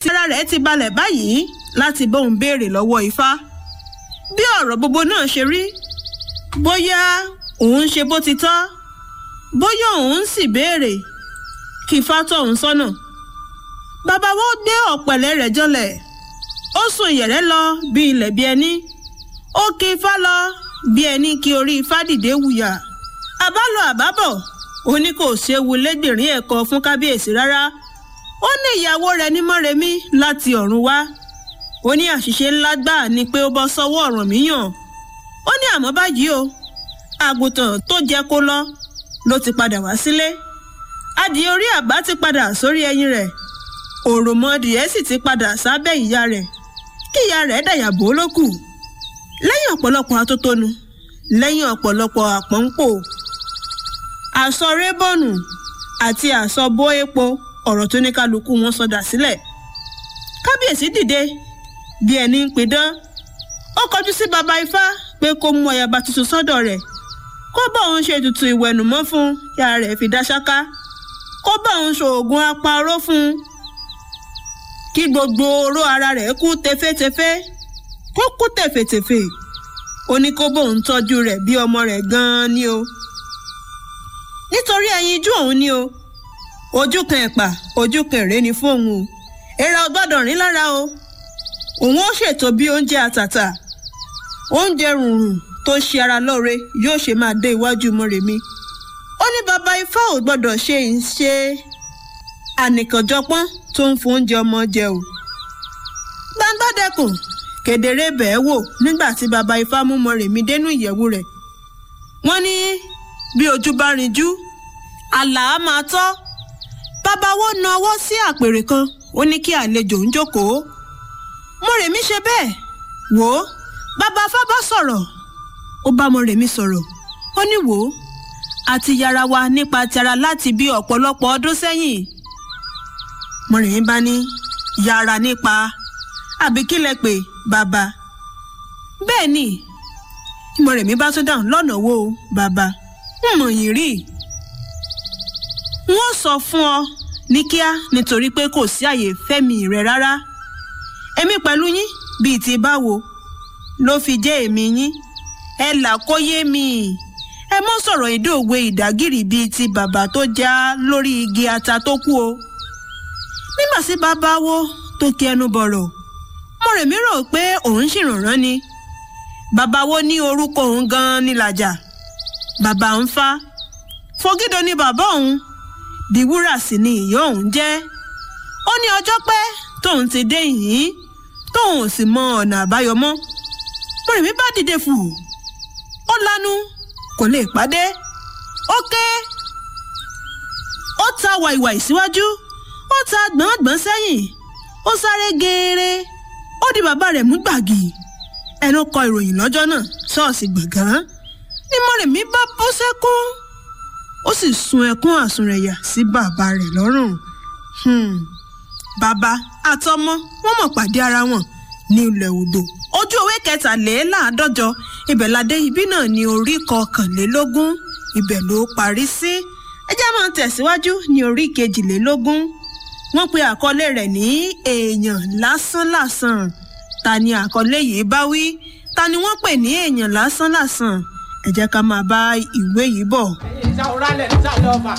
tí ara rẹ̀ ti balẹ̀ báyìí láti bóun béèrè lọ́wọ́ ifá bí ọ̀rọ̀ gbogbo náà ṣe rí bóyá òun ṣe bó ti tọ́ bóyá òun sì béèrè kí ifá tọ́ òun sọ́nà bàbá wo gbé ọ̀pẹ̀lẹ̀ rẹ̀ jọlẹ̀ ó sùn ìyẹ̀rẹ̀ lọ bí ilẹ̀ bí ẹni ó kí ifá lọ bí ẹni kí orí ifá dìde wùyà àbálọ àbábọ̀ ó ní kò séwu lẹ́gbẹ̀rín ẹ̀kọ́ fún kábíyèsí rárá ó ní ìyàwó rẹ̀ ní mọ́remí láti ọ̀run wá ó ní àṣìṣe ńlá gbáà ni pé ó bọ́ sọ́wọ́ Ọ̀rànmíyàn ó ní àmọ́ báyìí o àgùntàn tó jẹ́ kó lọ ló ti padà wá sílé adìẹ orí àbá ti padà sórí ẹyin rẹ̀ òròmọdìẹ sì ti padà sábẹ́ ìyá rẹ̀ kí ìyá rẹ̀ dàyàbò ló kù lẹ́yìn ọ̀pọ̀lọpọ̀ atótónu lẹ́yìn ọ̀pọ̀lọpọ̀ àpọ́npò àsọ rébọ̀nù àti àsọ bó epo ọ̀rọ̀ tó ní kálukú wọn sọdà sílẹ̀ kábíyèsí dìde bí ẹni ń pidán ó kọjú sí baba ifá pé kó mú ọyàbá tuntun sọ́dọ̀ rẹ̀ kó bá òun ṣe ètùtù ìwẹ̀nùmọ́ fún yàrá rẹ̀ fi dá ṣáká kó bá òun ṣoògùn apáró fún un kí gbogbo oró ara rẹ̀ kú tefétefé kó kú tèfètèfè ó ní kó bóun tọ́jú rẹ̀ bí ọmọ rẹ̀ gan-an ni o nítorí ẹyinjú òun ni o ojú kan ẹ̀pà ojú kan èrè ni fún òun o èèrà ò gbọ́dọ̀ rìn lára o òun ó ṣètò bí oúnjẹ àtàtà oúnjẹ rùnrùn tó ṣe ara lóore yóò ṣe máa dé iwájú Mọ́remí ó ní baba ifá ò gbọ́dọ̀ ṣe ìṣe ànìkànjọpọ́n tó ń fún oúnjẹ ọmọ jẹ o gbangba dẹkùn kedere bẹ́ẹ̀ wò nígbà tí baba ifá mú Mọ́remí dénú ìyẹ̀wù rẹ̀ wọ́n ní bí ojú bá rinjú àlà á máa tọ́ babawo na ọwọ́ sí àpèrè kan ó ní kí àlejò ń jókòó Mọ́remí ṣe bẹ́ẹ̀ wò ó bàbá fábá sọ̀rọ̀ ó bá Mọ́remí sọ̀rọ̀ ó ní wò ó àti yára wa nípa tara láti bí ọ̀pọ̀lọpọ̀ ọdún sẹ́yìn Mọ́remí bá ní yára nípa àbí kílẹ̀ pé bàbá bẹ́ẹ̀ ni Mọ́remí bá tún dáhùn lọ́nà wo bàbá ń mọ̀ yín rí wọ́n sọ fún ọ ní kíá nítorí pé kò sí àyè fẹ́mi rẹ rárá èmi pẹ̀lú yín bíi ti báwo ló fi jẹ́ èmi yín ẹ là kó yé mi ẹ mọ́ sọ̀rọ̀ ìdóòwe ìdágìrì bíi ti bàbá tó já lórí igi ata tó kú o nígbà tí bàbá wo tó kí ẹnu bọ̀rọ̀ Mọ́remí rò pé òun ṣìrànràn ni bàbá wo ní orúkọ òun gan-an ní làjà bàbá ń fa Fògídò ni bàbá òun Dìwúrà sì ni ìyá òun jẹ́ ó ní ọjọ́ pẹ́ tóun ti dé yìí tóun ò sì mọ ọ̀nà àbáyọ mọ́ Mọ́remí bá dìde fù ó lanu kò lè pàdé ó ké ó ta wàìwàì síwájú ó ta gbọ̀ngbọ̀n sẹ́yìn ó sáré geere ó di bàbá rẹ̀ mú gbàgì ẹnu kọ ìròyìn lọ́jọ́ náà ṣọ́ọ̀ṣì gbọ̀ngàn ní Mọ́remí bá bú sẹ́kún ó sì sun ẹkún àsunrẹ̀yà sí bàbá rẹ̀ lọ́rùn bàbá àtọmọ wọn mọ̀ pàdé ara wọn ní ilẹ̀ odò ojú ewé kẹtàléláàádọ́jọ ibẹ̀ ládé ibí náà ní orí kọkànlélógún ibẹ̀ ló parí sí ẹ jẹ́ máa tẹ̀síwájú ní orí kejìlélógún wọ́n pe àkọlé rẹ̀ ní èèyàn lásánlàsàn ta ni àkọlé yìí bá wí ta ni wọ́n pè ní èèyàn lásánlàsàn ẹ jẹ́ ká máa bá ìwé yìí bọ̀. ìjà òrálẹ̀ nísàlẹ̀ ọba